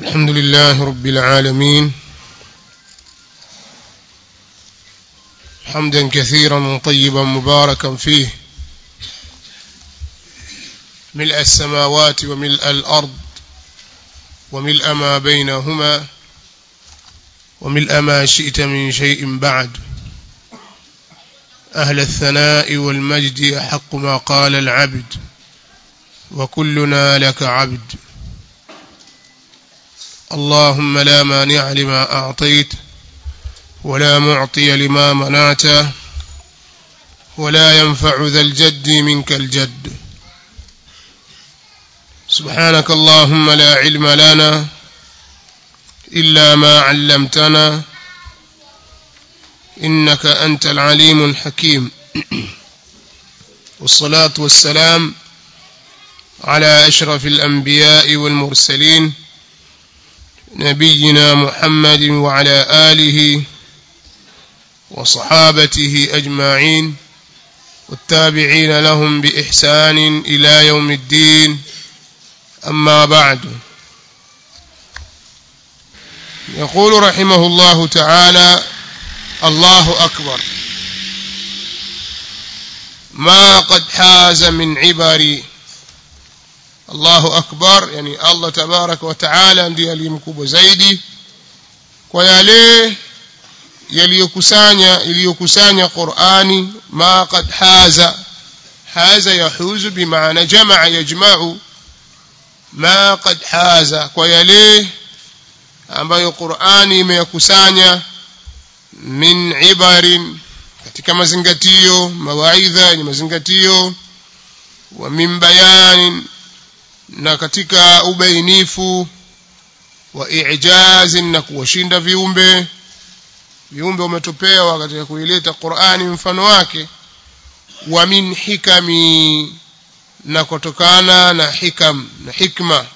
الحمد لله رب العالمين حمدا كثيرا طيبا مباركا فيه ملء السماوات وملء الأرض وملء ما بينهما وملء ما شئت من شيء بعد أهل الثناء والمجد أحق ما قال العبد وكلنا لك عبد اللهم لا مانع لما أعطيت ولا معطي لما منعت ولا ينفع ذا الجد منك الجد سبحانك اللهم لا علم لنا إلا ما علمتنا إنك أنت العليم الحكيم والصلاة والسلام على أشرف الأنبياء والمرسلين نبينا محمد وعلى آله وصحابته أجمعين والتابعين لهم بإحسان إلى يوم الدين أما بعد يقول رحمه الله تعالى الله أكبر ما قد حاز من عبري Allahu akbar yani Allah tabaraka wa taala ndiye aliyemkubwa zaidi kwa yale yaliyokusanya iliyokusanya Qur'ani ma qad haza haza yahuzu bimaana jamaa yajma'u ma qad haza kwa yale ambayo Qur'ani imeyakusanya min ibarin katika mazingatio mawaidha ni mazingatio wa min bayanin na katika ubainifu wa ijazi na kuwashinda viumbe viumbe umetopewa katika kuileta Qur'ani mfano wake wa min hikami na kutokana na hikam na hikma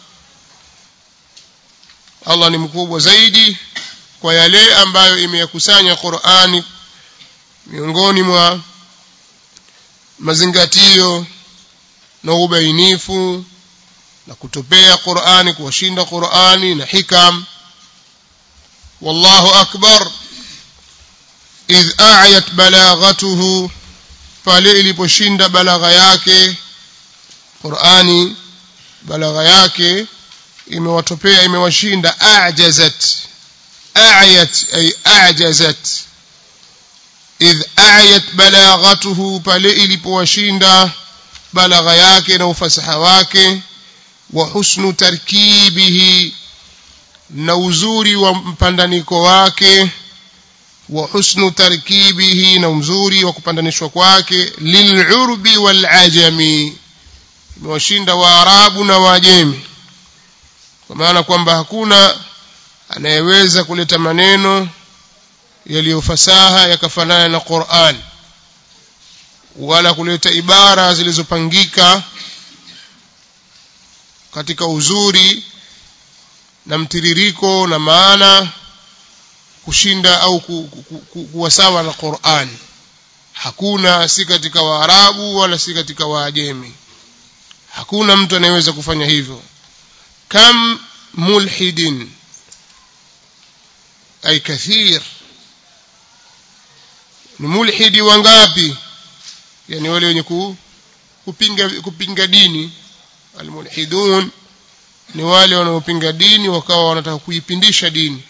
Allah ni mkubwa zaidi kwa yale ambayo imeyakusanya Qur'ani miongoni mwa mazingatio na ubainifu na kutopea Qur'ani kuwashinda Qur'ani na hikam wallahu akbar idh a'yat balaghatuhu pale iliposhinda balagha yake Qur'ani balagha yake imewatopea imewashinda a'jazat a'yat ay a'jazat idh a'yat balaghatuhu pale ilipowashinda balagha yake na ufasaha wake wa husnu tarkibihi na uzuri wa mpandaniko wake wa husnu tarkibihi na uzuri wa kupandanishwa kwake lil'urbi wal ajami imewashinda waarabu na waajemi kwa maana kwamba hakuna anayeweza kuleta maneno yaliyofasaha yakafanana na Qur'an wala kuleta ibara zilizopangika katika uzuri na mtiririko na maana kushinda au ku, ku, ku, kuwa sawa na Qur'an hakuna si katika waarabu wala si katika waajemi hakuna mtu anayeweza kufanya hivyo kam mulhidin ay kathir ni mulhidi wangapi yani wale wenye kupinga kupinga dini almulhidun ni wale wanaopinga dini wakawa wanataka kuipindisha dini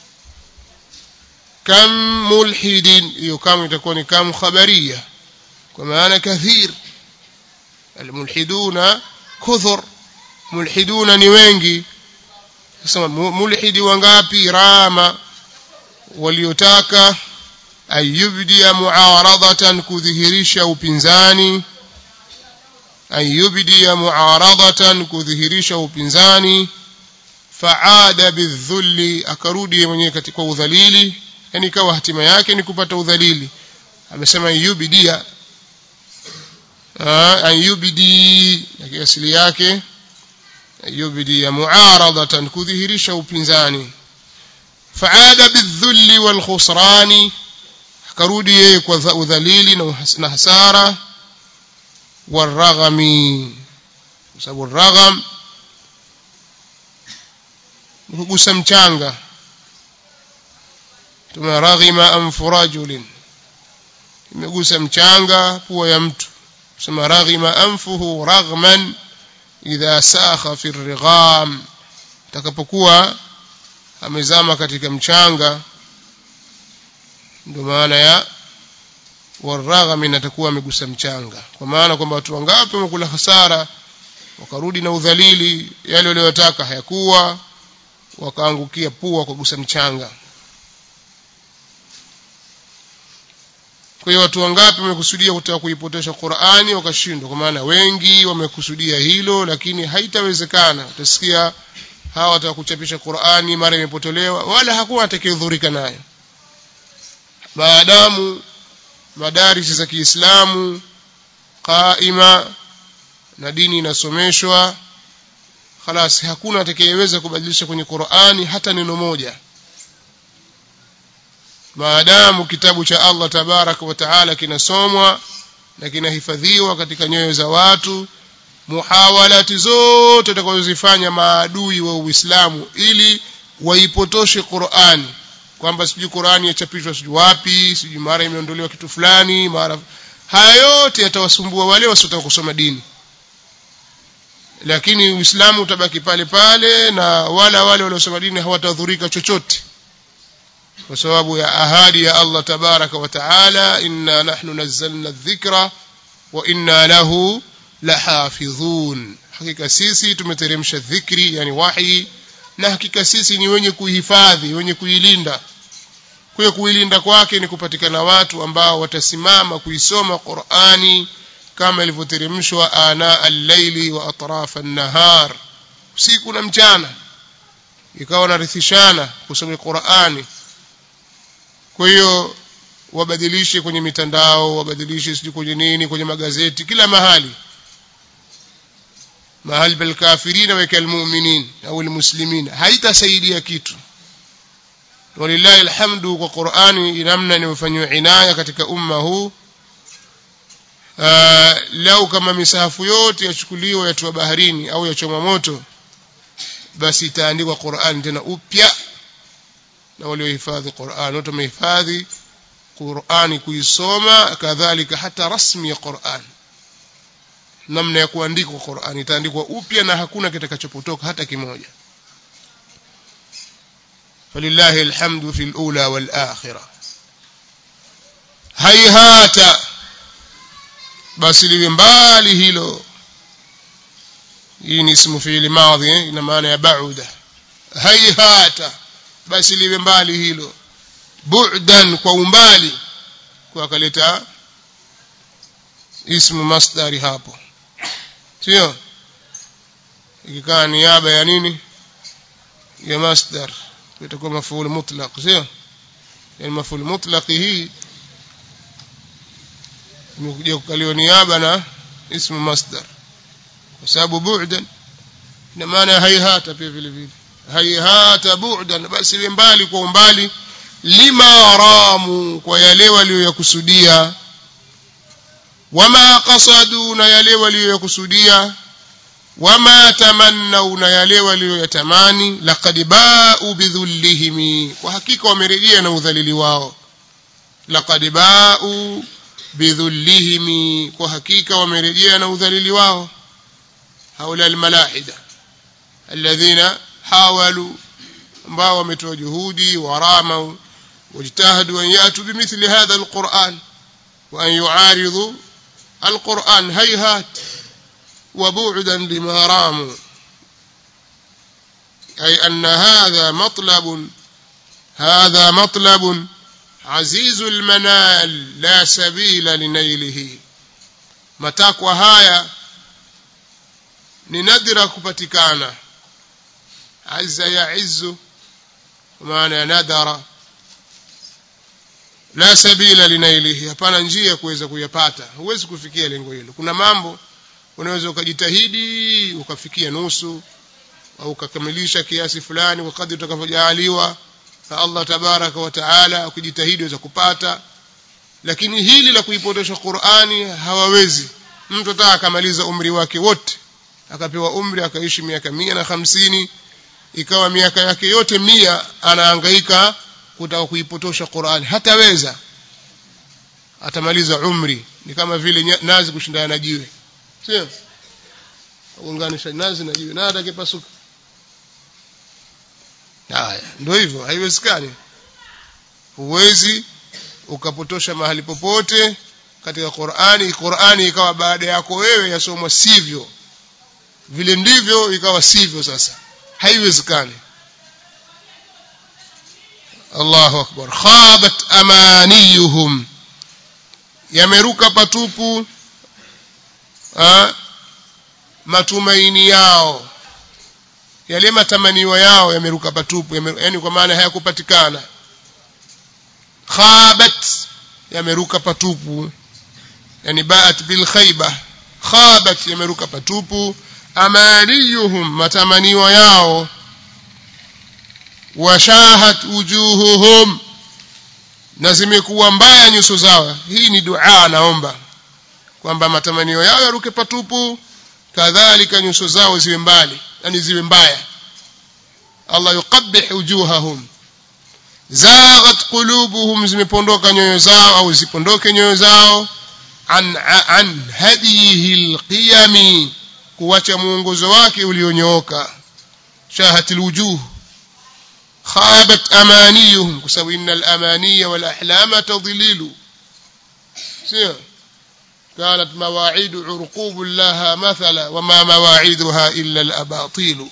kam mulhidin hiyo kama itakuwa ni kam khabaria kwa maana kathir almulhiduna kuthur mulhiduna ni wengi sasa mulhidi wangapi rama waliotaka ayubdia muaradatan kudhihirisha upinzani ayubdia muaradatan kudhihirisha upinzani faada bidhulli akarudi mwenyewe katika udhalili yani ikawa hatima yake ni kupata udhalili amesema ayubdia ayubdi asili yake ayubdia muaradatan kudhihirisha upinzani faada bidhulli walkhusrani akarudi yeye kwa udhalili na hasara والرغم sababu الرغم kugusa mchanga tuma raghima anfu rajulin imegusa mchanga pua ya mtu sema raghima anfuhu raghman idha sakha fi righam takapokuwa amezama katika mchanga ndio maana ya waragham atakuwa amegusa mchanga kwa maana kwamba watu wangapi wamekula hasara wakarudi na udhalili yale waliyotaka hayakuwa wakaangukia pua kwa gusa mchanga kwa hiyo watu wangapi wamekusudia kutaka kuipotosha Qur'ani wakashindwa kwa maana wengi wamekusudia hilo lakini haitawezekana utasikia hawa wataka kuchapisha Qur'ani mara imepotolewa wala hakuna atakayehudhurika nayo maadamu madarisi za Kiislamu qaima na dini inasomeshwa خلاص hakuna atakayeweza kubadilisha kwenye Qur'ani hata neno moja maadamu kitabu cha Allah tabarak wa taala kinasomwa na kinahifadhiwa katika nyoyo za watu muhawalati zote utakazozifanya maadui wa Uislamu ili waipotoshe Qur'ani kwamba sijui Qur'ani yachapishwa sijui wapi sijui mara imeondolewa kitu fulani mara haya yote yatawasumbua wale wasiotaka kusoma dini lakini Uislamu utabaki pale pale na wala wale waliosoma dini hawatadhurika chochote kwa sababu ya ahadi ya Allah tabaraka wa taala inna nahnu nazzalna dhikra wa inna lahu lahafidhun hakika sisi tumeteremsha dhikri yani wahi na hakika sisi ni wenye kuihifadhi wenye kuilinda kwa hiyo kuilinda kwake ni kupatikana watu ambao watasimama kuisoma Qur'ani kama ilivyoteremshwa ana al-laili wa atraf an-nahar usiku na mchana ikawa narithishana kusoma Qur'ani kwa hiyo wabadilishe kwenye mitandao wabadilishe sijui kwenye nini kwenye magazeti kila mahali mahali pal kafirina wa kalmu'minin au almuslimin haitasaidia kitu walillahi alhamdu kwa Qur'ani namna inayofanywa inaya katika umma huu lau kama misahafu yote yachukuliwa yatiwa baharini au yachomwa moto basi itaandikwa Qur'an tena upya na waliohifadhi Qur'an wote wamehifadhi Qur'ani kuisoma kadhalika hata rasmi ya Qur'an namna ya kuandikwa Qur'an itaandikwa upya na hakuna kitakachopotoka hata kimoja فلله الحمد في الأولى والآخرة هيهات basi liwe mbali hilo hii ni ismu fiili madhi eh? ina maana ya bauda haihata basi liwe mbali hilo bu'dan kwa umbali kwa akaleta ismu masdari hapo sio ikikaa niaba ya nini ya masdar itakuwa mafuul mutlaq sio yani mafuul mutlaq hii imekuja kukaliwa niaba na ismu masdar kwa sababu bu'dan ina maana haihata pia vile vile haihata bu'dan basi ile mbali kwa umbali lima ramu kwa yale waliyoyakusudia wama qasadu na yale waliyoyakusudia wama tamannau na yale waliyoyatamani laqad ba'u bidhullihim kwa hakika wamerejea na udhalili wao laqad ba'u bidhullihim kwa hakika wamerejea na udhalili wao haula almalahida alladhina hawalu ambao wametoa juhudi warama wajtahadu an yatu bimithli hadha alquran wa an yuaridu alquran hayhat وبعدا لما راموا أي أن هذا مطلب هذا مطلب عزيز المنال لا سبيل لنيله matakwa haya ni nadra kupatikana azza ya izzu maana ya nadara la sabila linailihi hapana njia ya kuweza kuyapata huwezi kufikia lengo hilo kuna mambo unaweza ukajitahidi ukafikia nusu au ukakamilisha kiasi fulani kwa kadri utakavyojaaliwa na Allah tabaraka wa taala ukijitahidi unaweza kupata lakini hili la kuipotosha Qur'ani hawawezi mtu ataka akamaliza umri wake wote akapewa umri akaishi miaka mia na hamsini ikawa miaka yake yote mia anahangaika kutaka kuipotosha Qur'ani hataweza atamaliza umri ni kama vile nazi kushindana na jiwe sio kuunganisha nazi na jiwe na atakipasuka haya ndio hivyo haiwezekani huwezi ukapotosha mahali popote katika Qur'ani Qur'ani ikawa baada yako wewe yasomwa sivyo vile ndivyo ikawa sivyo sasa haiwezekani Allahu akbar khabat amaniyuhum yameruka patupu ha? matumaini yao yale matamanio yao yameruka patupu yani kwa maana hayakupatikana khabat yameruka patupu yani baat bil khayba khabat yameruka patupu amaniyuhum matamanio yao washahat wujuhuhum na zimekuwa mbaya nyuso zao hii ni dua naomba kwamba matamanio yao yaruke patupu kadhalika nyuso zao ziwe mbali yani ziwe mbaya Allah yuqabbih wujuhahum zaghat qulubuhum zimepondoka nyoyo zao au zipondoke nyoyo zao an an hadihi alqiyami kuacha muongozo wake ulionyooka shahatil wujuh خابت أمانيهم كسو إن الأماني والأحلام تضليل سير كانت مواعيد عرقوب لها مثلا وما مواعيدها إلا الأباطيل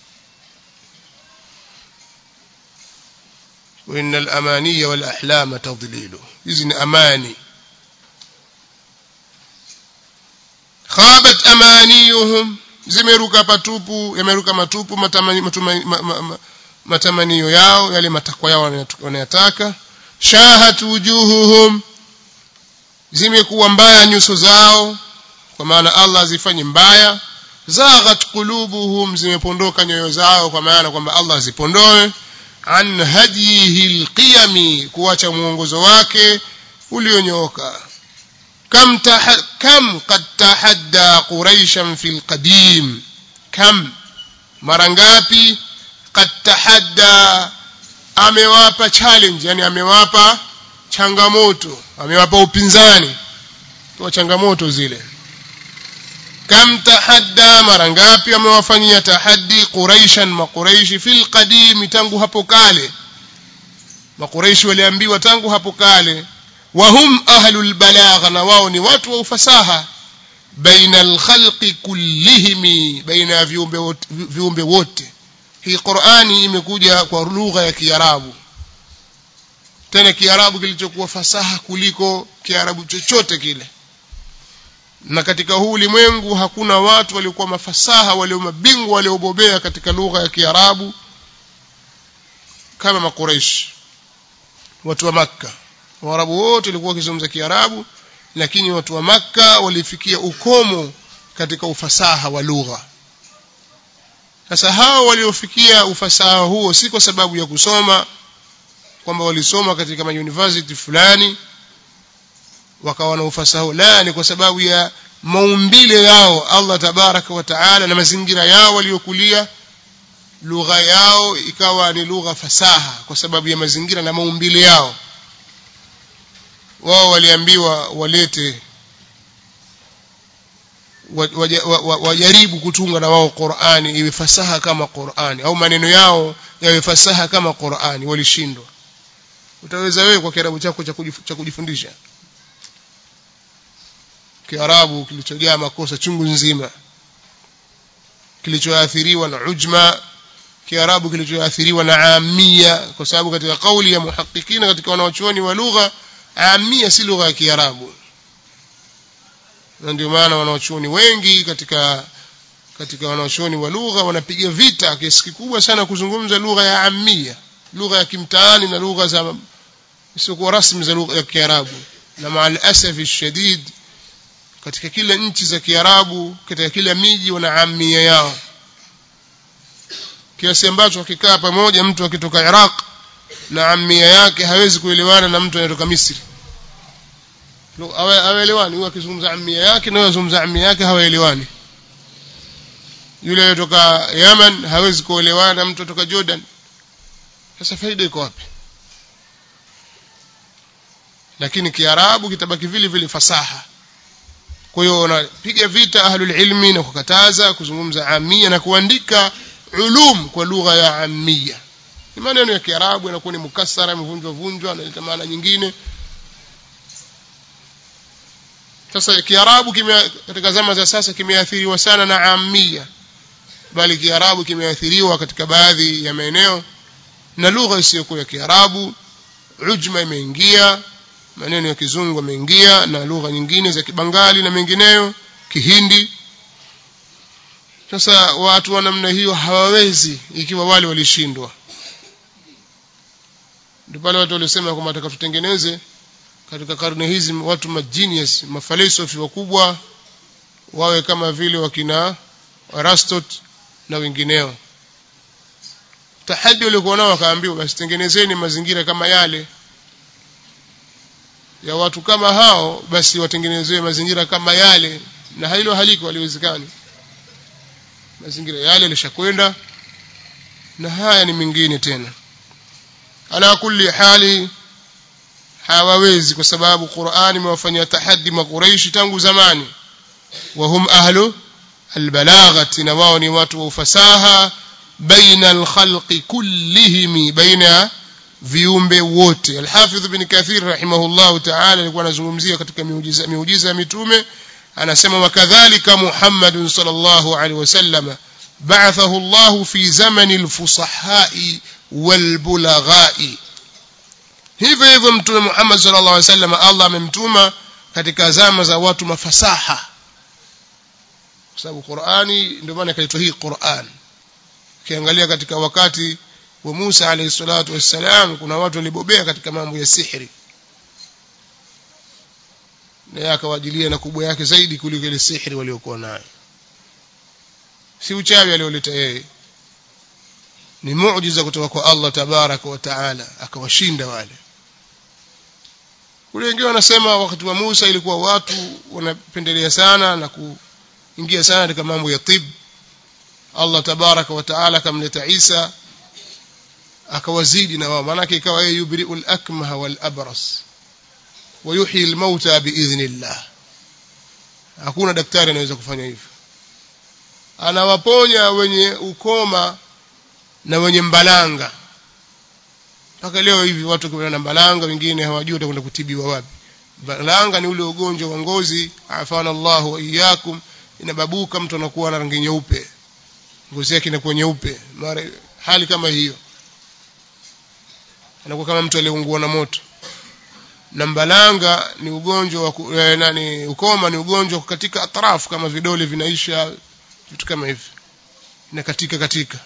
وإن الأماني والأحلام تضليل إذن أماني خابت أمانيهم zimeruka patupu yameruka matupu matamani, matumani, ma, ma, ma, matamanio yao yale matakwa yao wanayataka shahat wujuhuhum zimekuwa mbaya nyuso zao kwa maana Allah azifanye mbaya zaghat qulubuhum zimepondoka nyoyo zao kwa maana kwamba Allah azipondoe an hadihi alqiyami kuacha muongozo wake ulionyooka kam kam qad tahadda quraishan fil qadim kam mara ngapi qad tahadda amewapa challenge yani amewapa changamoto amewapa upinzani kwa changamoto zile kam tahadda mara ngapi amewafanyia tahaddi quraishan maquraishi fil qadim tangu hapo kale maquraishi waliambiwa tangu hapo kale wahum ahlul balagha na wao ni watu wa ufasaha baina alkhalqi kullihim baina viumbe wote, viumbe wote hii Qur'ani imekuja kwa lugha ya Kiarabu tena Kiarabu kilichokuwa fasaha kuliko Kiarabu chochote kile na katika huu ulimwengu hakuna watu waliokuwa mafasaha walio mabingwa waliobobea katika lugha ya Kiarabu kama makuraish watu wa Makka Waarabu wote walikuwa wakizungumza Kiarabu lakini watu wa Makka walifikia ukomo katika ufasaha wa lugha sasa hao waliofikia ufasaha huo si kwa sababu ya kusoma kwamba walisoma katika mauniversity fulani wakawa na ufasaha la ni kwa sababu ya maumbile yao Allah tabaraka wa taala na mazingira yao waliokulia lugha yao ikawa ni lugha fasaha kwa sababu ya mazingira na maumbile yao wao waliambiwa walete wajaribu kutunga na wao Qur'ani iwe fasaha kama Qur'ani au maneno yao yawe fasaha kama Qur'ani walishindwa utaweza wewe kwa kiarabu chako cha kujifundisha kiarabu kilichojaa makosa chungu nzima kilichoathiriwa na ujma kiarabu kilichoathiriwa na amia kwa sababu katika kauli ya muhakikina katika wanaochuoni wa lugha amia si lugha ya kiarabu na ndio maana wanaochuoni wengi katika katika wanaochuoni wa lugha wanapiga vita kiasi kikubwa sana kuzungumza lugha ya amia lugha ya kimtaani na lugha za isiyokuwa rasmi za lugha ya kiarabu na maal asafi shadid katika kila nchi za kiarabu katika kila miji wana amia yao kiasi ambacho akikaa pamoja mtu akitoka Iraq na amia yake hawezi kuelewana na mtu anayetoka Misri hawaelewani huyo akizungumza amia yake na akizungumza amia yake hawaelewani yule kutoka Yemen hawezi kuolewana na mtu kutoka Jordan sasa faida iko wapi lakini kiarabu kitabaki vile vile fasaha kwa hiyo unapiga vita ahlul ilmi na kukataza kuzungumza amia na kuandika ulum kwa lugha ya amia ni maneno ya kiarabu yanakuwa ni mukassara yamevunjwa vunjwa analeta maana nyingine sasa kiarabu katika zama za sasa kimeathiriwa sana na amia bali kiarabu kimeathiriwa katika baadhi ya maeneo na lugha isiyokuwa ya kiarabu ujma imeingia maneno ya kizungu yameingia na lugha nyingine za kibangali na mengineyo kihindi sasa watu wa namna hiyo hawawezi ikiwa wale walishindwa ndio pale watu walisema kwamba nataka tutengeneze katika karne hizi watu magenius mafalsafi wakubwa wawe kama vile wakina Aristotle na wengineo tahadi waliokuwa nao wakaambiwa basi tengenezeni mazingira kama yale ya watu kama hao basi watengenezewe mazingira kama yale na hilo haliko haliwezekani mazingira yale yalishakwenda na haya ni mengine tena ala kulli hali hawawezi kwa sababu Qur'ani imewafanyia tahaddi makuraishi tangu zamani wa hum ahlu albalaghati na wao ni watu wa ufasaha baina alkhalqi kullihim baina viumbe wote alhafidh ibn kathir rahimahullah ta'ala alikuwa anazungumzia katika miujiza miujiza ya mitume anasema wakadhalika muhammadun sallallahu alaihi wasallam ba'athahu Allah fi zamani alfusahai walbulaghai hivyo hivyo mtume Muhammad sallallahu alaihi wasallam Allah amemtuma katika zama za watu mafasaha kwa sababu Qur'ani ndio maana ikaitwa hii Qur'an ukiangalia katika wakati wa Musa alayhi salatu wassalam kuna watu walibobea katika mambo ya sihiri na akawajilia na kubwa yake zaidi kuliko ile sihiri waliokuwa nayo si uchawi alioleta yeye ni muujiza kutoka kwa Allah tabaraka wa taala akawashinda wale kule wengine wanasema wakati wa Musa ilikuwa watu wanapendelea sana na kuingia sana katika mambo ya tib Allah tabaraka wa taala akamleta Isa akawazidi na wao maanake ikawa yeye yubri'ul akmaha wal abras wa yuhyi al mauta biidhnillah hakuna daktari anaweza kufanya hivyo anawaponya wenye ukoma na wenye mbalanga mpaka leo hivi watu kwa na mbalanga wengine hawajui watakwenda kutibiwa wapi mbalanga ni ule ugonjwa wa ngozi afana Allahu wa iyyakum inababuka mtu anakuwa na rangi nyeupe ngozi yake inakuwa nyeupe mara hali kama hiyo anakuwa kama mtu aliyeungua na moto na mbalanga ni ugonjwa wa eh, nani ukoma ni ugonjwa katika atrafu kama vidole vinaisha vitu kama hivi na katika katika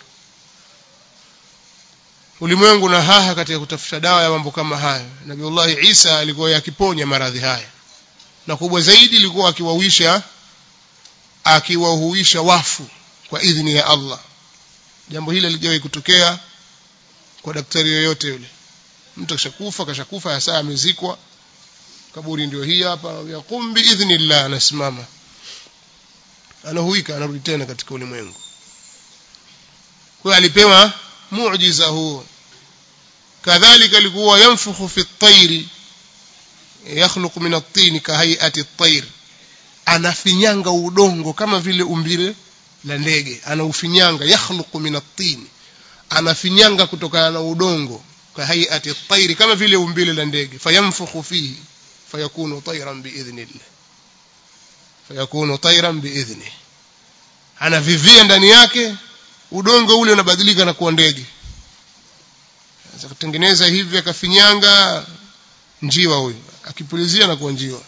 ulimwengu na haha katika kutafuta dawa ya mambo kama hayo nabiullahi isa alikuwa yakiponya maradhi haya na kubwa zaidi ilikuwa akiwawisha akiwahuisha wafu kwa idhini ya Allah jambo hili lijawahi kutokea kwa daktari yoyote yule mtu kashakufa kashakufa hasa amezikwa kaburi ndio hii hapa yaqum biidhnillah anasimama anahuika anarudi tena katika ulimwengu kwa alipewa muujiza huo kadhalika alikuwa yanfukhu fi at-tayri yakhluqu min at-tin ka hay'ati at-tayr anafinyanga udongo kama vile umbile la ndege anaufinyanga yakhluqu min at-tin anafinyanga kutokana na udongo ka hay'ati at-tayr kama vile umbile la ndege fayanfukhu fihi fayakunu tayran biidhnillah fayakunu tayran biidhni anavivia ndani yake udongo ule unabadilika na kuwa ndege sasa kutengeneza hivi akafinyanga njiwa huyu akipulizia na kuwa njiwa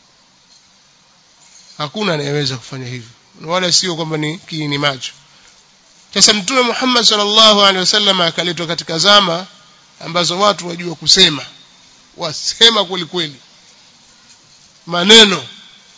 hakuna anayeweza kufanya hivyo wala sio kwamba ni kiini macho sasa mtume Muhammad sallallahu alaihi wasallam akaletwa katika zama ambazo watu wajua kusema wasema kweli kweli maneno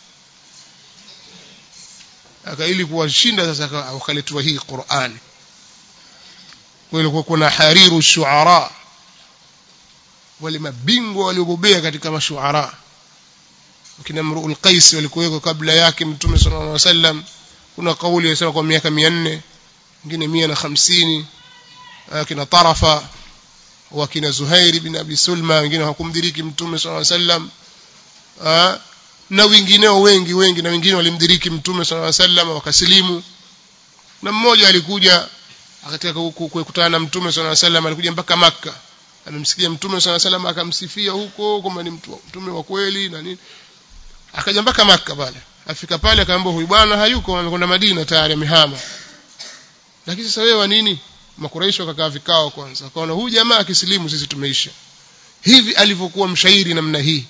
aka ili kuwashinda sasa wakaletwa hii Qur'ani kulikuwa kuna hariru shuara wale mabingwa waliobobea katika mashuara kina Mru'ul Qais walikuweko kabla yake Mtume sallallahu alaihi wasallam kuna kauli inasema kwa miaka 400 nyingine 150 kina tarafa wakina Zuhairi bin Abi Sulma wengine hawakumdiriki mtume sallallahu alaihi wasallam na wengineo wengi wengi na wengine walimdiriki mtume sallallahu alaihi wasallam wakasilimu na mmoja alikuja akataka kukutana na mtume sallallahu alaihi wasallam alikuja mpaka maka amemsikia mtume sallallahu alaihi wasallam akamsifia huko kwamba ni mtume wa kweli na nini akaja mpaka maka pale afika pale akaambia huyu bwana hayuko amekwenda Madina tayari amehama lakini sasa wewe wa nini makuraishi wakakaa vikao kwanza akaona huyu jamaa akisilimu sisi tumeisha hivi alivyokuwa mshairi namna hii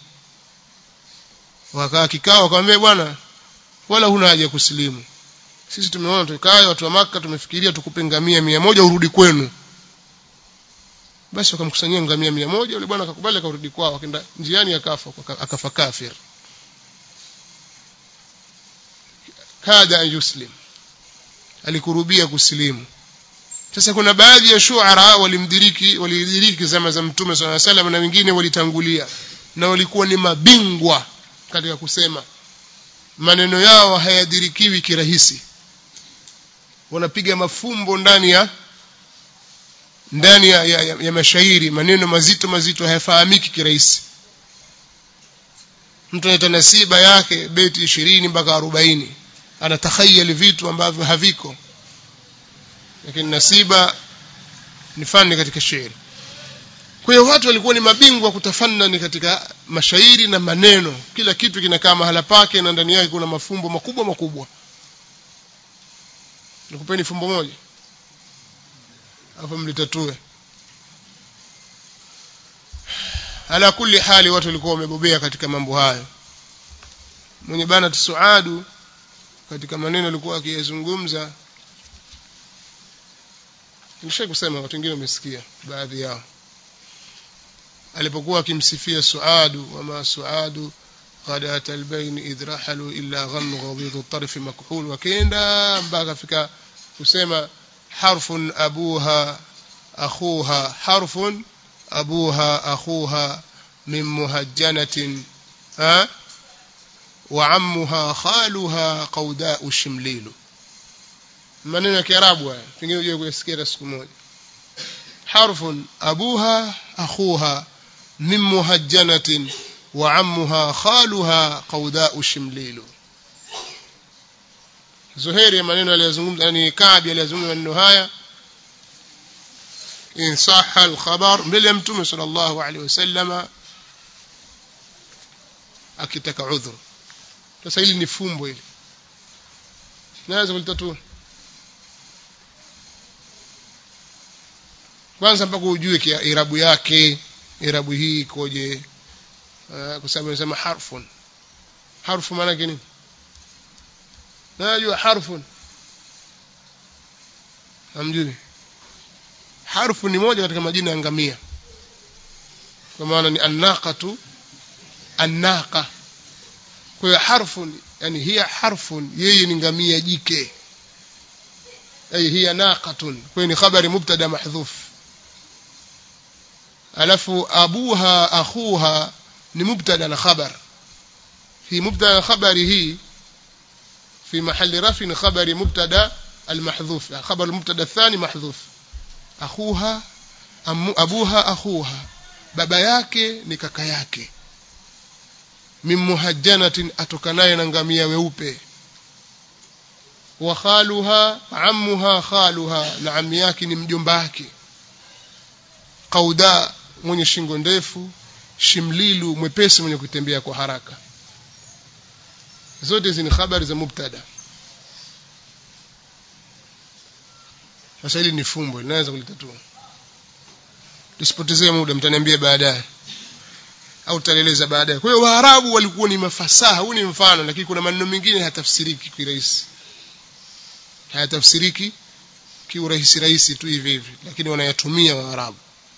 wakaa kikao akamwambia bwana wala huna haja kusilimu sisi tumeona tukae watu wa maka tumefikiria tukupe ngamia mia moja urudi kwenu basi wakamkusanyia ngamia mia moja yule bwana akakubali akarudi kwao akaenda njiani akafa akafa kafir kada an yuslim alikurubia kusilimu sasa kuna baadhi ya shuara walimdiriki walidiriki zama za mtume swalla salam na wengine walitangulia na walikuwa ni mabingwa katika kusema maneno yao hayadirikiwi kirahisi wanapiga mafumbo ndani ya ndani ya, ya, ya, ya mashairi maneno mazito mazito hayafahamiki kirahisi mtu anaita nasiba yake beti ishirini mpaka arobaini anatakhayali vitu ambavyo haviko lakini nasiba ni fani katika shairi kwa hiyo watu walikuwa ni mabingwa kutafanani katika mashairi na maneno kila kitu kinakaa mahala pake na ndani yake kuna mafumbo makubwa makubwa nikupeni fumbo moja hapo mlitatue ala kulli hali watu walikuwa wamebobea katika mambo hayo mwenye bana tusuadu katika maneno alikuwa akiyazungumza nilisha kusema watu wengine wamesikia baadhi yao alipokuwa akimsifia suadu wama suadu قد أتى البين إذ رحلوا إلا غم غضيض الطرف مكحول وكيندا mpaka fika kusema حرف أبوها أخوها حرف أبوها أخوها من مهجنة أه؟ وعمها خالها قوداء شمليل maneno ya kiarabu haya pengine uje kuyasikia siku moja harfun abuha akhuha min muhajjanatin wa ammuha khaluha qaudau shimlilu zuhairi maneno aliyozungumza yani kaabi aliyozungumza maneno haya in sahha alkhabar mbele ya mtume sallallahu alaihi wasallama akitaka udhur sasa hili ni fumbo hili naweza kulitatua kwanza mpaka ujue kia irabu yake irabu hii ikoje uh, kwa sababu nasema harfun harfu maana yake nini najua harfun hamjui harfu ni moja katika majina ya ngamia kwa maana ni annaqatu annaqa kwa hiyo harfun yani hiya harfun yeye ni ngamia jike ay hiya naqatun kwa hiyo ni khabari mubtada mahdhuf alafu abuha akhuha ni mubtada na khabar fi mubtada khabari hii في محل رفع خبر مبتدا المحذوف خبر المبتدا الثاني محذوف أخوها أم أبوها أخوها baba yake ni kaka yake min muhajjanatin atokanaye na ngamia weupe wa khaluha ammuha khaluha na ammi yake ni mjomba wake qauda mwenye shingo ndefu shimlilu mwepesi mwenye kutembea kwa haraka zote hizi ni habari za mubtada sasa hili ni fumbo linaweza kulitatua tusipotezee muda mtaniambia baadaye au tutaeleza baadaye kwa hiyo waarabu walikuwa ni mafasaha huu ni mfano lakini kuna maneno mengine hayatafsiriki kirahisi hayatafsiriki kiurahisi rahisi tu hivi hivi lakini wanayatumia waarabu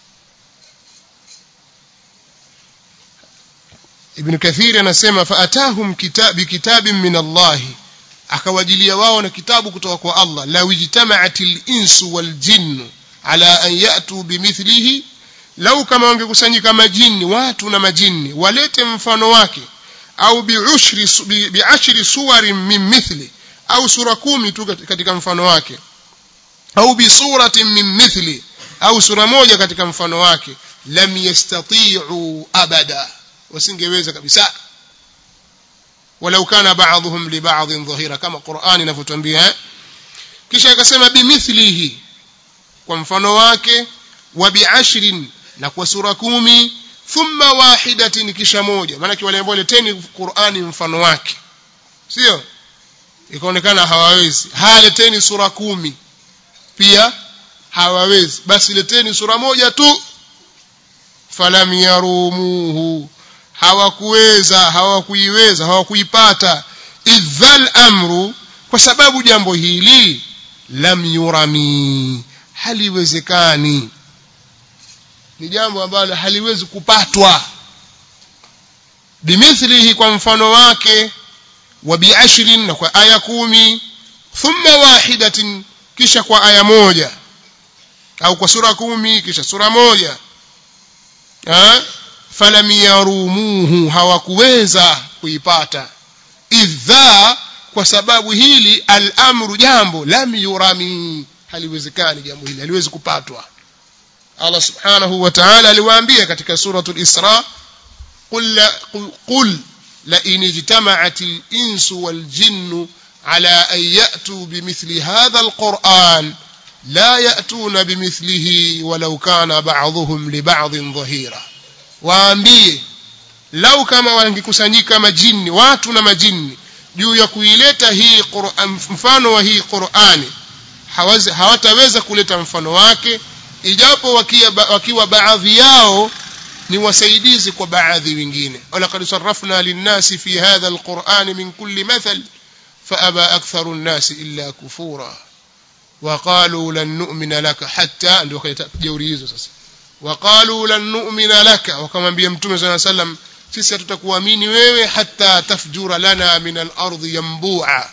ibn kathir anasema faatahum kitab kitabin min Allah akawajilia wao na kitabu kutoka kwa Allah la wijtama'atil insu wal jinn ala an yatu bimithlihi lau kama wangekusanyika majini watu na majini walete mfano wake au biushri biashri suwarin min mithli au sura kumi tu katika mfano wake au bisuratin min mithli au sura moja katika mfano wake lam yastati'u abada wasingeweza kabisa walau kana ba'dhum li ba'dhin dhahira kama Qur'an inavyotuambia kisha akasema bimithlihi kwa mfano wake wa bi'ashrin na kwa sura kumi thumma wahidatin kisha moja maana wale ambao leteni Qur'ani mfano wake sio ikaonekana hawawezi haleteni sura kumi pia hawawezi basi leteni sura moja tu falam yarumuhu hawakuweza hawakuiweza hawakuipata idhal amru kwa sababu jambo hili lam yurami haliwezekani ni jambo ambalo haliwezi kupatwa bimithlihi kwa mfano wake wa biashrin na kwa aya kumi thumma wahidatin kisha kwa aya moja au kwa sura kumi kisha sura moja ha? falam yarumuhu hawakuweza kuipata idha kwa sababu hili al-amru jambo lam yurami haliwezekani jambo hili haliwezi kupatwa Allah subhanahu wa ta'ala aliwaambia katika suratul Isra qul qul la in ijtama'at al-insu wal jinnu ala an ya'tu bimithli hadha al-Qur'an la ya'tuna bimithlihi walau kana ba'dhuhum li ba'dhin dhahira waambie lau kama wangekusanyika majini watu na majini juu ya kuileta hii Qur'an mfano wa hii Qur'ani hawataweza kuleta mfano wake ijapo wakia, wakiwa baadhi yao ni wasaidizi kwa baadhi wengine walaqad sarrafna linnasi fi hadha alquran min kulli mathal faaba aktharu an-nas illa kufura وقالوا لن نؤمن لك حتى ndio kaleta jeuri hizo sasa وقالوا لن نؤمن لك wakamwambia mtume صلى الله عليه وسلم sisi hatutakuamini wewe hata tafjura lana min al-ardi yanbu'a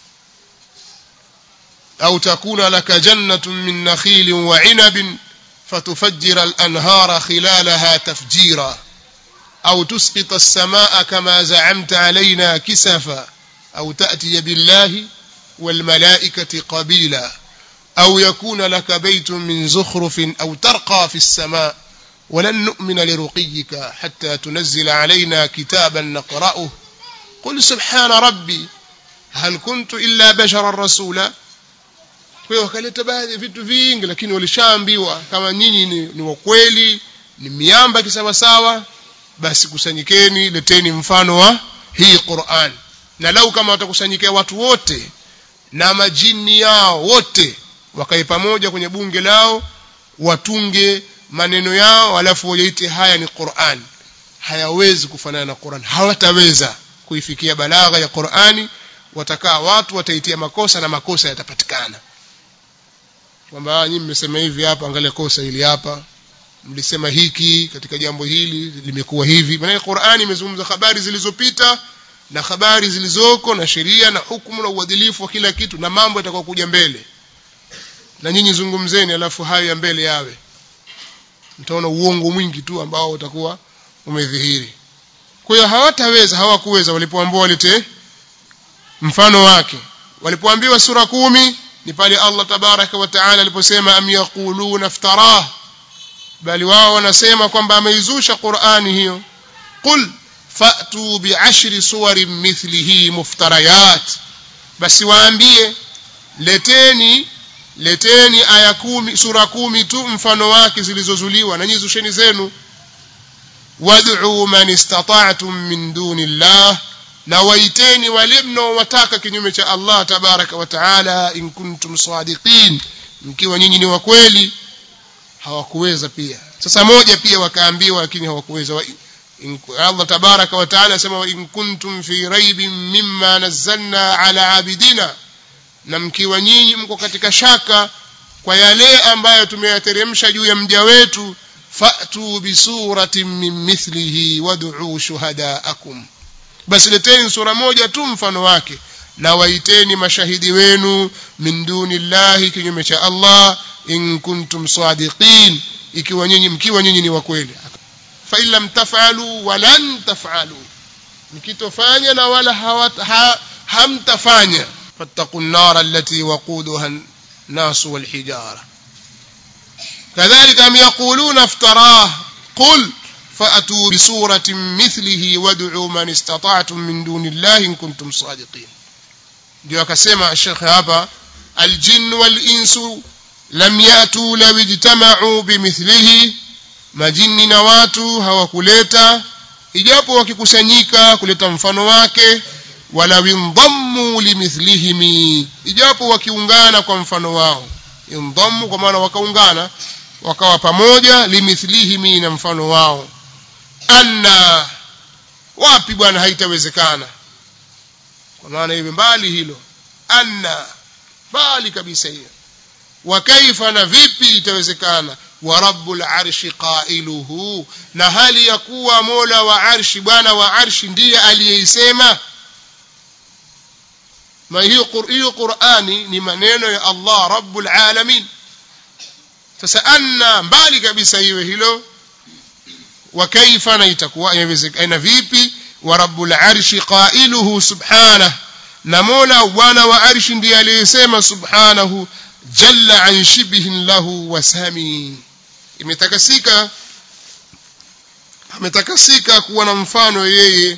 أو تكون لك جنة من نخيل وعنب فتفجر الأنهار خلالها تفجيرا أو تسقط السماء كما زعمت علينا كسفا أو تأتي بالله والملائكة قبيلا أو يكون لك بيت من زخرف أو ترقى في السماء ولن نؤمن لرقيك حتى تنزل علينا كتابا نقرأه قل سبحان ربي هل كنت إلا بشرا رسولا kwa hiyo wakaleta baadhi ya vitu vingi lakini walishaambiwa kama nyinyi ni, ni wakweli ni miamba kisawasawa basi kusanyikeni leteni mfano wa hii Qur'an na lau kama watakusanyikia watu wote na majini yao wote wakae pamoja kwenye bunge lao watunge maneno yao alafu wayaite haya ni Qur'an hayawezi kufanana na Qur'an hawataweza kuifikia balagha ya Qur'ani watakaa watu wataitia makosa na makosa yatapatikana kwamba nyinyi mmesema hivi hapa angalia kosa hili hapa mlisema hiki katika jambo hili limekuwa hivi maana Qur'ani imezungumza habari zilizopita na habari zilizoko na sheria na hukumu na uadilifu wa kila kitu na mambo yatakuwa kuja mbele na nyinyi zungumzeni alafu hayo ya mbele yawe mtaona uongo mwingi tu ambao utakuwa umedhihiri kwa hiyo hawataweza hawakuweza walipoambiwa walete mfano wake walipoambiwa sura kumi ni pale Allah tabaraka wa taala aliposema am yaquluna iftarah bali wao wanasema kwamba ameizusha Qur'ani hiyo qul fa'tu bi'ashri suwarin mithlihi muftarayat basi waambie leteni leteni aya kumi sura kumi tu mfano wake zilizozuliwa na nyizusheni zenu wad'u man istata'tum min dunillah na waiteni wale mnaowataka kinyume cha Allah tabaraka wa taala in kuntum sadiqin mkiwa nyinyi ni wa kweli hawakuweza pia sasa moja pia wakaambiwa lakini hawakuweza Allah tabaraka wa taala asema in kuntum fi raibin mimma nazzalna ala abidina na mkiwa nyinyi mko katika shaka kwa yale ambayo tumeyateremsha juu ya mja wetu fa'tu bi suratin min mithlihi wad'u shuhadaakum basi leteni sura moja tu mfano wake na waiteni mashahidi wenu min dunillahi kinyume cha Allah in kuntum sadiqin ikiwa nyinyi mkiwa nyinyi ni wa kweli fa in lam taf'alu wa lan taf'alu mkitofanya na wala hawat, ha, hamtafanya فاتقوا النار التي وقودها الناس والحجارة كذلك أم يقولون افتراه قل فأتوا بسورة مثله وادعوا من استطعتم من دون الله إن كنتم صادقين ndio akasema الشيخ hapa الجن والإنس لم يأتوا لو اجتمعوا بمثله majini na watu hawakuleta ijapo wakikusanyika kuleta mfano wake wala windhammu limithlihimi ijapo wakiungana kwa mfano wao indhammu kwa maana wakaungana wakawa pamoja limithlihimi na mfano wao anna wapi bwana haitawezekana kwa maana iwe mbali hilo anna mbali kabisa hiyo wa kaifa na vipi itawezekana wa rabbul arshi qailuhu na hali ya kuwa mola wa arshi bwana wa arshi ndiye aliyeisema ma hiyo hiyo qurani ni maneno ya allah rabbul alamin sasa anna mbali kabisa iwe hilo wa kaifa na itakuwa inawezekana vipi wa rabbul arshi qailuhu subhanahu na mola bwana wa arshi ndiye aliyesema subhanahu jalla an shibhin lahu wasami imetakasika ametakasika kuwa na mfano yeye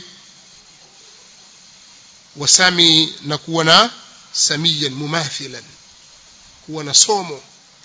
wasami na kuwa na samiyan mumathilan kuwa na somo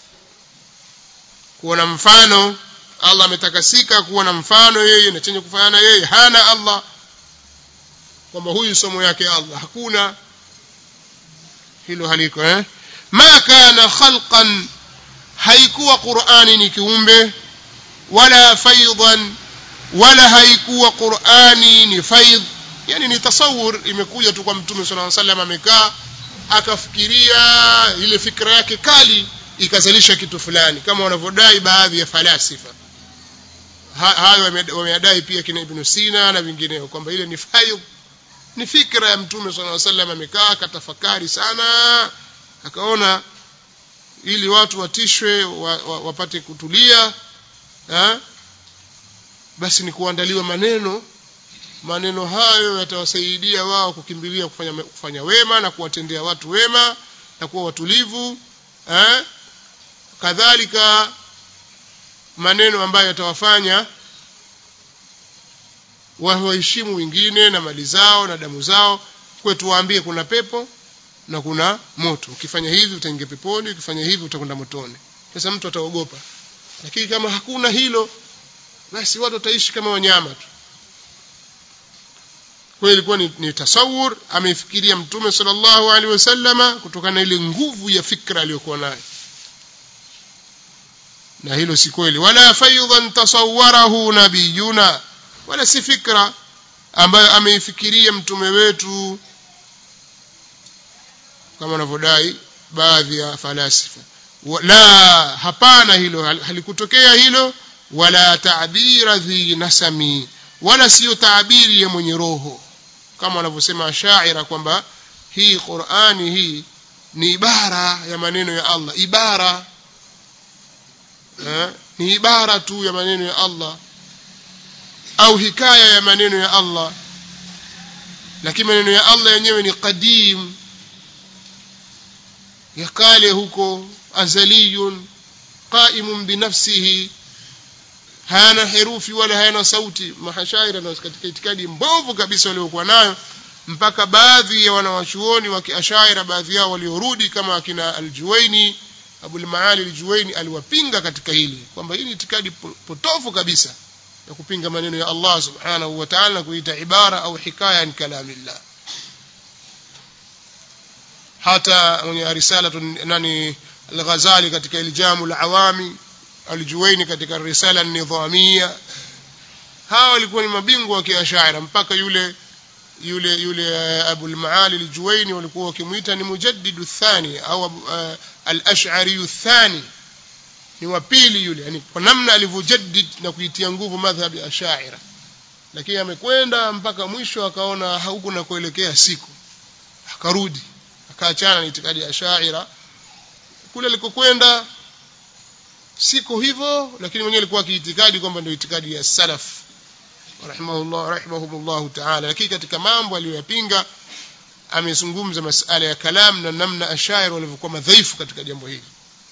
kuwa na mfano Allah ametakasika kuwa na mfano yeye na chenye kufanana yeye hana Allah kwamba huyu somo yake Allah hakuna hilo haliko eh ma kana khalqan haikuwa Qur'ani ni kiumbe wala faidan wala haikuwa Qur'ani ni faidh yani ni tasawur imekuja tu kwa mtume sallallahu alaihi wasallam amekaa akafikiria ile fikra yake kali ikazalisha kitu fulani kama wanavyodai baadhi ya falasifa hayo wameyadai pia kina Ibn Sina na vingineo kwamba ile ni faidh ni fikra ya mtume sallallahu alaihi wasallam amekaa akatafakari sana akaona ili watu watishwe wa, wa, wapate kutulia ha? basi ni kuandaliwa maneno maneno hayo yatawasaidia wao kukimbilia kufanya, kufanya wema na kuwatendea watu wema na kuwa watulivu eh? kadhalika maneno ambayo yatawafanya waheshimu wengine na mali zao na damu zao kwetu waambie kuna pepo na kuna moto ukifanya hivi utaingia peponi ukifanya hivi utakwenda motoni sasa mtu ataogopa lakini kama hakuna hilo basi watu wataishi kama wanyama tu kwa hiyo ilikuwa ni, ni tasawur ameifikiria mtume sallallahu alaihi wasallama kutokana na ile nguvu ya fikra aliyokuwa nayo na hilo si kweli wala faidhan tasawwarahu nabiyuna wala si fikra ambayo ameifikiria mtume wetu kama wanavyodai baadhi ya falasifa la hapana hilo halikutokea hilo wala taabira dhi nasami wala siyo taabiri ya mwenye roho kama wanavyosema ashaira kwamba hii Qur'ani hii ni ibara ya maneno ya Allah ibara eh, ni ibara tu ya maneno ya Allah au hikaya ya maneno ya Allah lakini maneno ya Allah yenyewe ni qadim ya kale huko azaliyun qaimun binafsihi hayana herufi wala hayana sauti mahashaira na katika itikadi mbovu kabisa waliokuwa nayo mpaka baadhi ya wanawachuoni wa kiashaira baadhi yao waliorudi kama akina aljuwaini abul maali aljuwaini aliwapinga katika hili kwamba hii ni itikadi potofu kabisa ya kupinga maneno ya Allah subhanahu wa ta'ala kuita ibara au hikaya ni kalamillah hata mwenye risala nani al-Ghazali katika iljamu al-awami al-Juwaini katika risala an-nidhamia hawa walikuwa ni mabingwa wa kiashaira mpaka yule yule yule Abu al-Maali al-Juwaini walikuwa wakimuita ni mujaddidu thani au uh, al-ash'ari thani ni wa pili yule yani kwa namna alivyojaddid na kuitia nguvu madhhabi ya ashaira lakini amekwenda mpaka mwisho akaona huku na kuelekea siku akarudi akaachana na itikadi ya ashaira kule alikokwenda siko hivyo lakini mwenyewe alikuwa akiitikadi kwamba ndio itikadi ya salaf rahimahullah rahimahumullah ta'ala lakini katika mambo aliyoyapinga amezungumza masala ya kalam na namna ashair walivyokuwa madhaifu katika jambo hili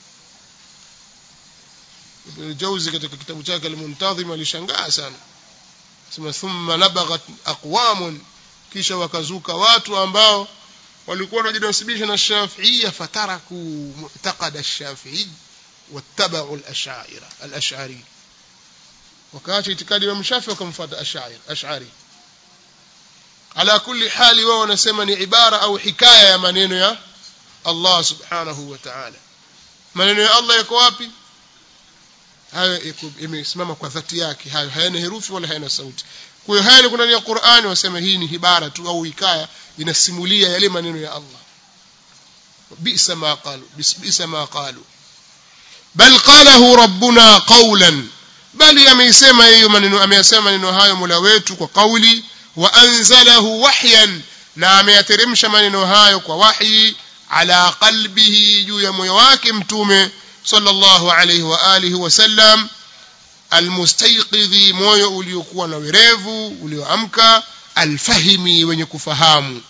Ibn Jauzi katika kitabu chake Al-Muntazim alishangaa sana sema thumma nabaghat aqwamun kisha wakazuka watu ambao walikuwa wanajinasibisha na Shafi'iyya fataraku mu'taqad ash-Shafi'i wattaba'u al-ash'ari al-ash'ari wakaacha itikadi ya Shafi'i wakamfuata ash'ari ash'ari ala kulli hali wao wanasema ni ibara au hikaya ya maneno ya Allah subhanahu wa ta'ala maneno ya Allah yako wapi hayo imesimama kwa dhati yake hayo hayana herufi wala hayana sauti kwa hiyo haya ni ndani ya Qur'ani wasema hii ni ibara tu au hikaya inasimulia yale maneno ya Allah bisa ma qalu bisa ma qalu bal qalahu rabbuna qawlan bali ameisema hiyo maneno ameyasema maneno hayo Mola wetu kwa kauli wa anzalahu wahyan na ameyateremsha maneno hayo kwa wahi ala qalbihi juu ya moyo wake mtume sallallahu alayhi wa alihi wasallam almustayqidhi moyo uliokuwa na werevu ulioamka alfahimi wenye kufahamu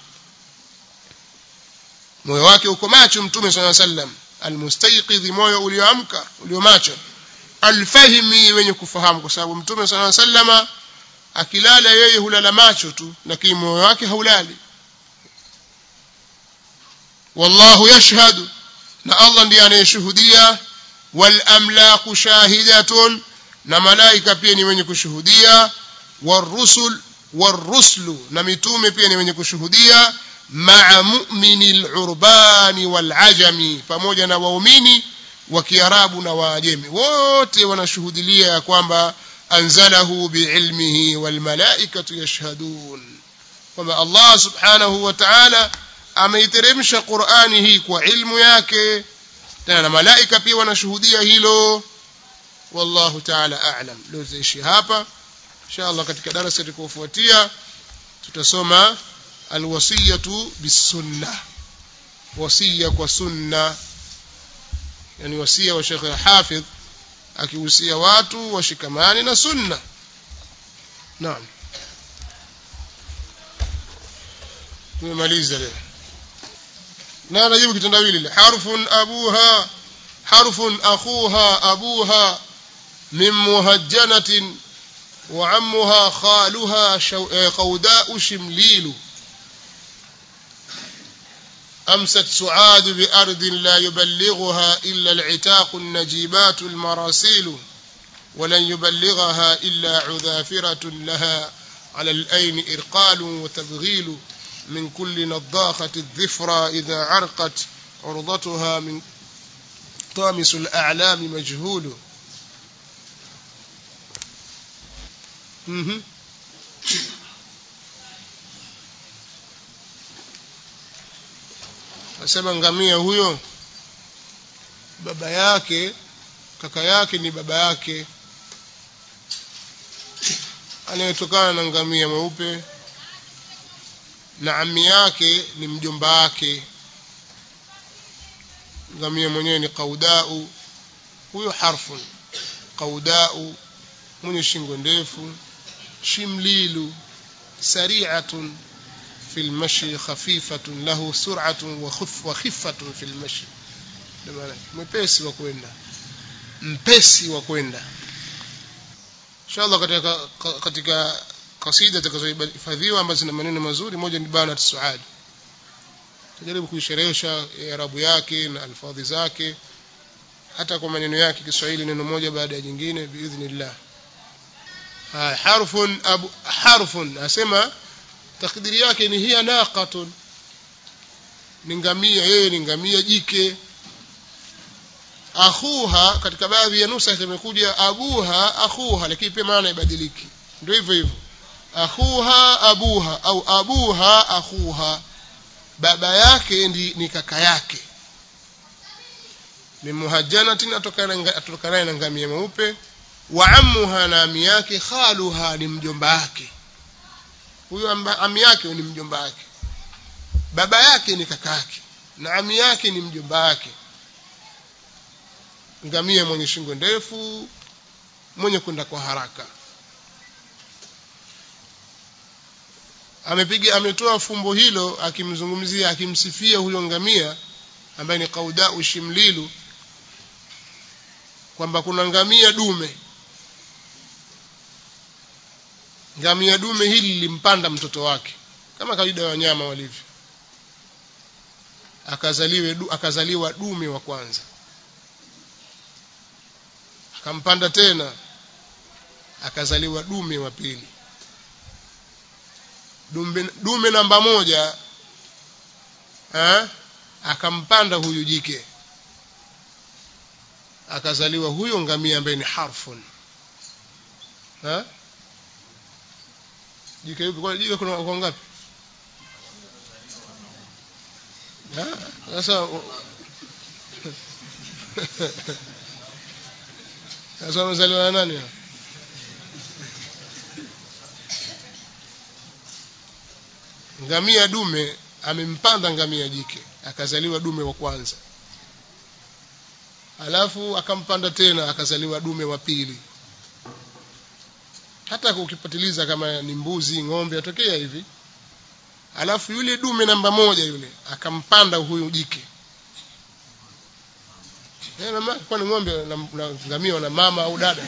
moyo wake uko macho mtume sallallahu alayhi wasallam almustayqidhi moyo ulioamka uliomacho alfahimi wenye kufahamu kwa sababu mtume sallallahu alayhi wasallam akilala yeye hulala macho tu lakini moyo wake haulali wallahu yashhadu na Allah ndiye anayeshuhudia wal amlaku shahidatun na malaika pia ni wenye kushuhudia warusul waruslu na mitume pia ni wenye kushuhudia ma'a mu'minil urbani wal ajami pamoja na waumini wa kiarabu na waajemi wote wanashuhudilia ya kwamba anzalahu biilmihi wal malaikatu yashhadun kwamba Allah subhanahu wa ta'ala ameiteremsha Qur'ani hii kwa ilmu yake tena na malaika pia wanashuhudia hilo wallahu ta'ala a'lam leo ziishi hapa inshallah katika darasa litakayofuatia tutasoma alwasiyatu bisunna wasiya kwa sunna yani wasia wa Sheikh Hafidh akihusia watu washikamani na sunna naam tumemaliza leo na najibu kitendawili harfun abuha harfun akhuha abuha min muhajjanatin wa ammuha khaluha qawda'u shimlilu أمست سعاد بأرض لا يبلغها إلا العتاق النجيبات المراسيل ولن يبلغها إلا عذافرة لها على الأين إرقال وتبغيل من كل نضاخة الذفرى إذا عرقت عرضتها من طامس الأعلام مجهول asema ngamia huyo baba yake kaka yake ni baba yake anayetokana na ngamia mweupe na ami yake ni mjomba wake ngamia mwenyewe ni qaudau huyo harfun qaudau mwenye shingo ndefu shimlilu sari'atun في المشي خفيفة له سرعة وخف وخفة في المشي mpesi wa kwenda mpesi wa kwenda inshallah katika katika kasida zitakazohifadhiwa ambazo zina maneno mazuri moja ni banat suad tajaribu kuisherehesha arabu yake na alfadhi zake hata kwa maneno yake Kiswahili neno moja baada ya jingine biidhnillah harfun abu harfun asema takdiri yake ni hiya naqatun ni ngamia yeye ni ngamia jike akhuha katika baadhi ya nusa imekuja abuha akhuha lakini pia maana ibadiliki ndio hivyo hivyo akhuha abuha au abuha akhuha baba yake ndi, ni kaka yake ni muhajjanatin atokanaye na ngamia mweupe wa ammuha na ami yake khaluha ni mjomba wake huyo ami yake ni mjomba wake baba yake ni kaka yake na ami yake ni mjomba wake ngamia mwenye shingo ndefu mwenye kwenda kwa haraka amepiga ametoa fumbo hilo akimzungumzia akimsifia huyo ngamia ambaye ni qaudau shimlilu kwamba kuna ngamia dume ngamia dume hili lilimpanda mtoto wake kama kawaida ya wanyama walivyo akazaliwe du, akazaliwa dume wa kwanza akampanda tena akazaliwa dume wa pili dume, dume namba moja ha? akampanda huyu jike akazaliwa huyo ngamia ambaye ni harfun ha? jike yupi kwa jike kuna kwa ngapi Ha? sasa sasa wamezaliwa na nani hao? ngamia dume amempanda ngamia jike akazaliwa dume wa kwanza alafu akampanda tena akazaliwa dume wa pili hata ukipatiliza kama ni mbuzi ng'ombe atokea hivi alafu yule dume namba moja yule akampanda huyu jike Eh, na ma- kwani ng'ombe na, na ngamia na mama au dada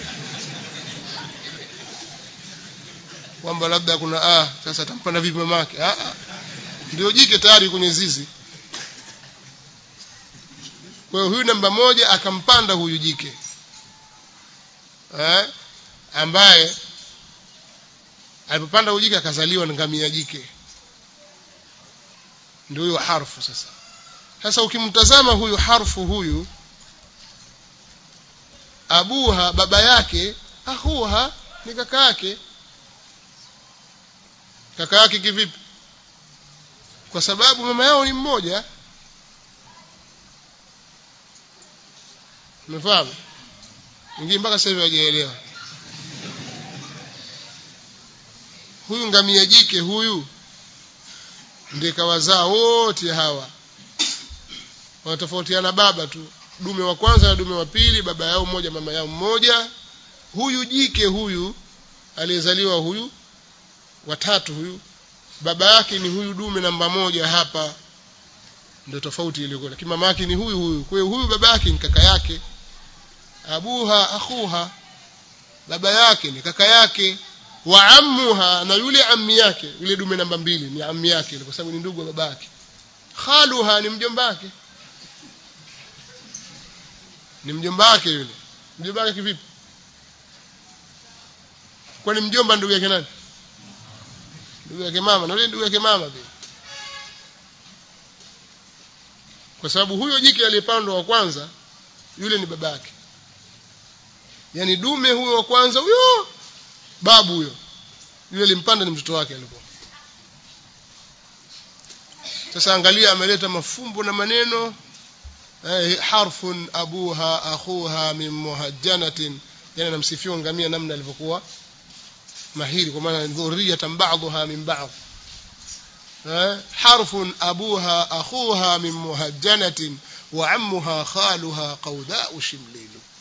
kwamba labda kuna ah sasa atampanda vipi mamake ah ah ndio jike tayari kwenye zizi kwa hiyo huyu namba moja akampanda huyu jike eh ambaye alipopanda huyu jike akazaliwa na ngamia jike ndio huyo harfu sasa sasa ukimtazama huyu harfu huyu abuha baba yake akhuha ni kaka yake kaka yake kivipi kwa sababu mama yao ni mmoja umefahamu ingie mpaka sasa hivi hawajaelewa huyu ngamia jike huyu ndiye kawazaa wote hawa wanatofautiana baba tu dume wa kwanza na dume wa pili baba yao mmoja mama yao mmoja huyu jike huyu aliyezaliwa huyu watatu huyu baba yake ni huyu dume namba moja hapa ndio tofauti iliyokuwa lakini mama yake ni huyu huyu kwa hiyo huyu baba yake ni kaka yake abuha akhuha baba yake ni kaka yake wa ammuha na yule ammi yake yule dume namba mbili ni ammi yake kwa sababu ni ndugu wa baba yake khaluha ni mjomba wake ni mjomba wake yule mjomba wake kivipi kwani mjomba ndugu yake nani ndugu yake mama na yule ndugu yake mama pia kwa sababu huyo jike aliyepandwa wa kwanza yule ni babake yani dume huyo wa kwanza huyo babu huyo yule alimpanda ni mtoto wake alikuwa sasa angalia ameleta mafumbo na maneno eh, harfun abuha akhuha min muhajjanatin yani anamsifia ngamia namna alivyokuwa mahiri kwa maana dhurriyatan ba'dha min ba'd eh, harfun abuha akhuha min muhajjanatin wa ammuha khaluha qawda'u shimlilu